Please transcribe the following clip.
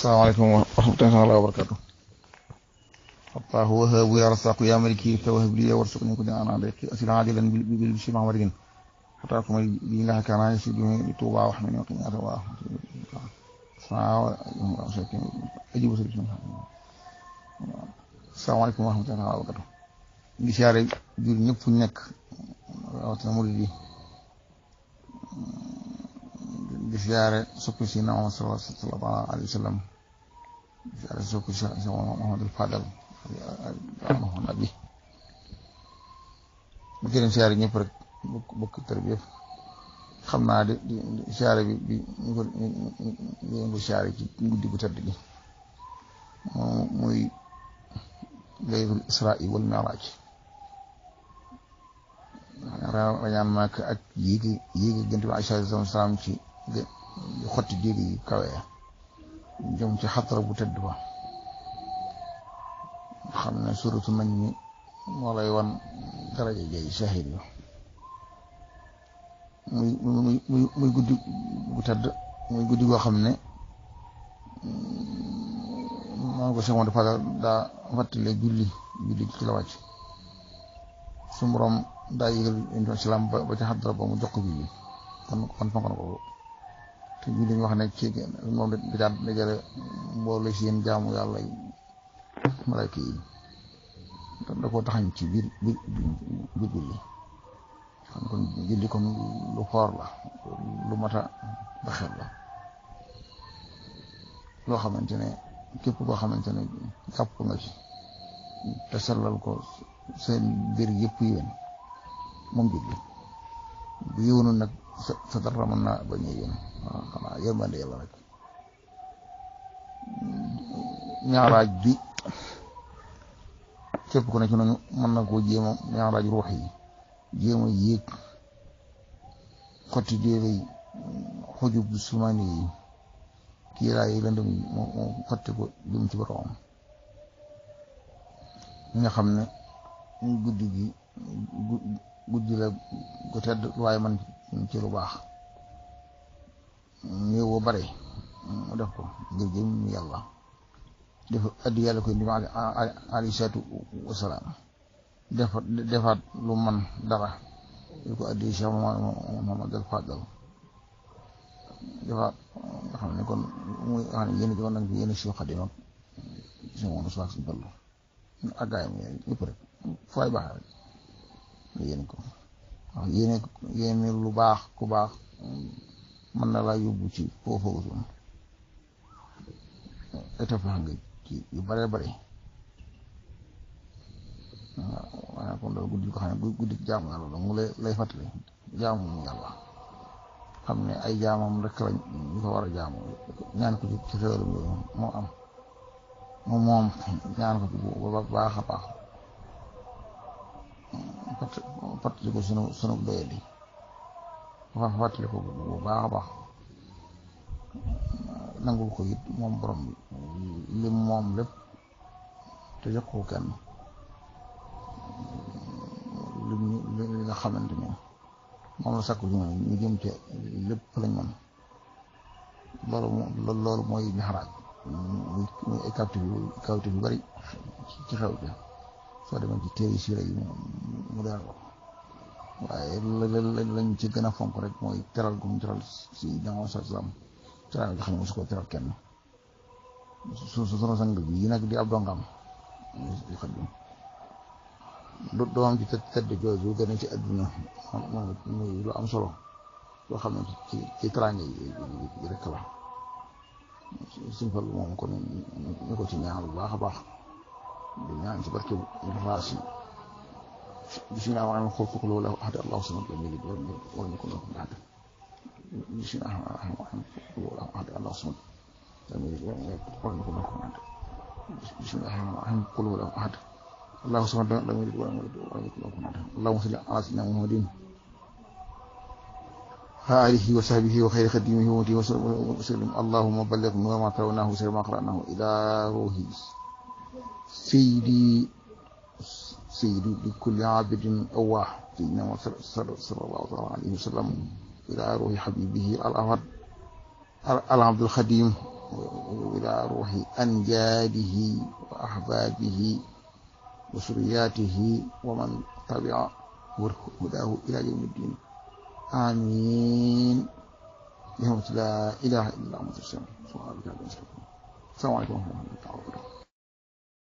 asalaamaaleykum wa rahmatullahi wa barakatu allahu wahabu ya rasaqu ya maliki tawahab li warsuqni ko dina ana rek asila ajilan bil bil shi ma wargin hata kuma bi nga kana shi bi tuba wa hamini wa qiyata wa sawa ajibu sulu asalaamaaleykum wa rahmatullahi wa barakatu ngi siyaare jur ñëpp fu ñu nekk rawatina murid yi di siyaare soppi si na Muhammad sallallahu alayhi wa sallam di siyaare soppi si Muhammadul Fadal Muhammad bi bu gën siyaare ñëpp rek bokk bokk tër bi yëpp xam naa di di siyaare bi bi ñu ko ñu ko siyaare ci guddi gu tëdd gi moom muy laylatul israa wal mi'raaj rañaan maak ak yéegi yéegi gënt bi Aïcha salaam ci xotti jéegi yi kawe jëm ci xatara bu tëdd ba xam ne suratu nañ mi moo lay wan daraja jay shahid yu muy muy muy muy guddi bu tëdd muy guddi goo xam ne maa ko semoon dafa daa fàttale julli julli ci la wàcc su borom daa yëgal intu islam ba ba ci xadra ba mu jox ko julli kon kon fonk na ko te julli ñu wax ne ci moom da daan dajale mboole si yéen jaamu yàlla malayka yi da koo taxañ ci biir biir biir julli kon kon julli kon lu xoor la lu mat a baxel la loo xamante ne képp koo xamante ne jàpp nga ci te sellal ko seen mbir yëpp yéen moom julli bu yéwnu nag sa sa dara mën naa bañ a yéen waaw xanaa yërmande yàlla rek ñaaraaj bi képp ku ne ci noonu mën na koo jéem a ñaaraaj ruux yi jéem a yéeg xotti déere yi xujub sumaani yi kiiraay yi lëndëm yi moo moo xotti ko jëm ci boromam ñi nga xam ne guddi gi guddi la gu tedd waaye man ci lu baax néew boo bare mu def ko ngir jëm yàlla def addi yàlla koy ndi alayhi salaatu wasalaam defa defaat lu man dara yu ko addi Cheikh Muhammad al Fadal defaat nga xam ne kon muy xam ne yéen joon nag bi yéen Cheikh Xadim ak si moom suwaak suñ ballu ak gaayam yëpp rek fay baax rek nga yéen ko wax yéene yéene lu baax ku baax mën na laa yóbbu ci foofu suñu étape nga ci yu bare bare waaw waaye kon loolu guddi ko xam ne guddi jaamu yàlla la mu lay lay fàttali jaamu yàlla xam ne ay jaamam rek lañ ñu ko war a jaamu ñaan ko ci ci xéwalam yooyu moo am moom moom ñaan ko ci bu baax a baax fàttali ko sunu sunu doyadi fa fàttali ko bu baax a baax nangul ko it moom borom bi lim moom lépp te jox ko kenn lim li nga xamante ni moom la sakku ci ñoom ñu jëm ci lépp lañ mën loolu loolu mooy mixraaj muy ay kawtif yu kawtif yu bari ci xew bi soo demee ci téere siira yi mu leer ko waaye lañ ci gën a fonk rek mooy teral gum teral si jamono sa islam teral nga xam ne mosu ko teral kenn su su sunu sang bi yi nag di ab dongam di xadim lu doom ci tëdd jooju gën a ci àdduna moom muy lu am solo loo xam ne ci ci teraange yi rek la suñ fal moom kon ñu ko ci ñaan bu baax a baax di ñaan ci barke raas yi bismillah wa rahmaan xul wala ahad allahu samad lam yalid walam yakun lahu kufuwan ahad bismillah wa rahmaan xul wala ahad allahu samad lam yalid walam yakun lahu kufuwan ahad bismillah wa rahmaan xul wala ahad allahu samad lam yalid walam yakun lahu kufuwan ahad allahumma salli ala sayyidina muhammadin آله وصحبه وخير خديمه ومتي وسلم اللهم بلغ نور ما ترونه سر ما قرأناه إلى روحي سيدي سيدي لكل عابد أواه سيدنا صلى الله عليه وسلم إلى روح حبيبه الأفضل العبد الخديم وإلى روح أنجاده وأحبابه وسرياته ومن تبع هداه إلى يوم الدين آمين بحمد لا إله إلا أنت السلام السلام عليكم ورحمة الله وبركاته